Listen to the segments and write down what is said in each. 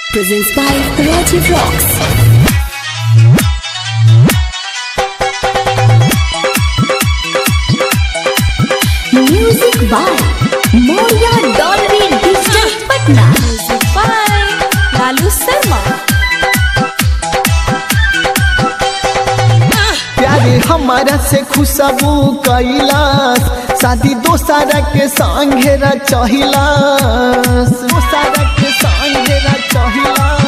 presents by Rajiv Rocks. Music by Moria Dolby Digital Patna. Music by Lalu Sharma. प्यारे हमारा से खुशबू कैलास शादी दोसारा के संघेरा चहिलास दोसारा के संघेरा चहिलास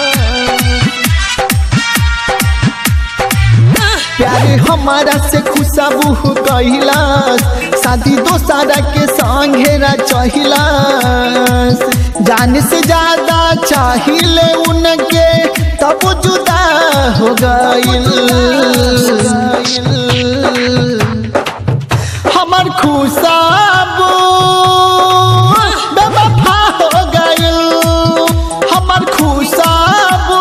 प्यारे हमारा से खुशबू कैलास शादी दोसारा के संघेरा चहिलास जान से ज्यादा चाहिए उनके तब जुदा हो गइल हमर खुशबू बेवफा हो गइल हमर खुशबू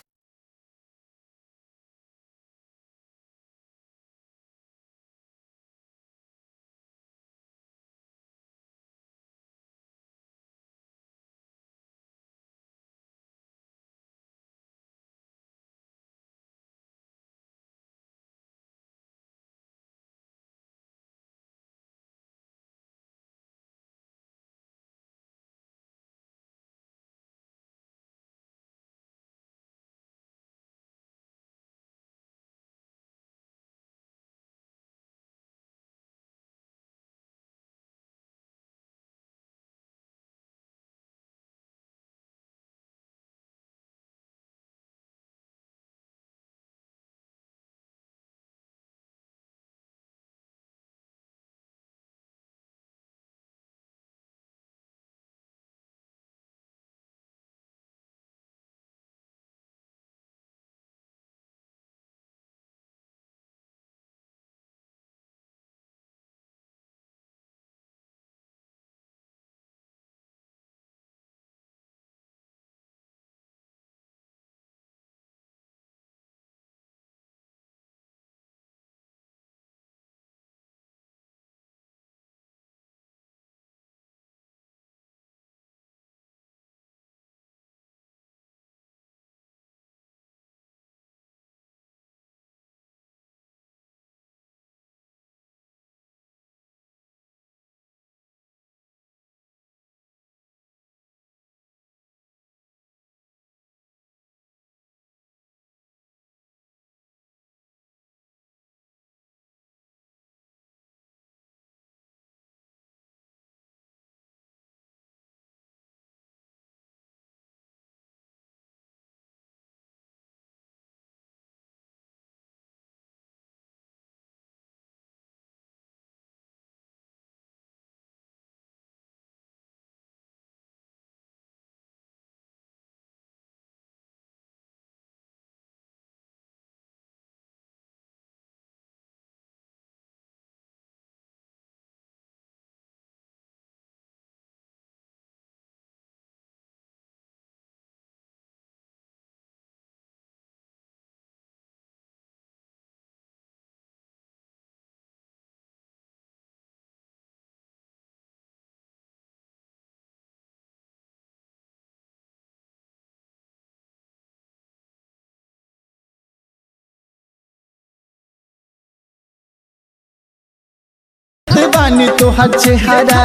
बानी तोहर चेहरा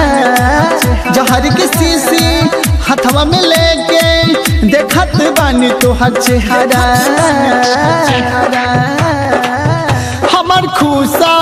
जहर के शीशी हथवा में लेके देखत बानी तोहर चेहरा हमर खुशा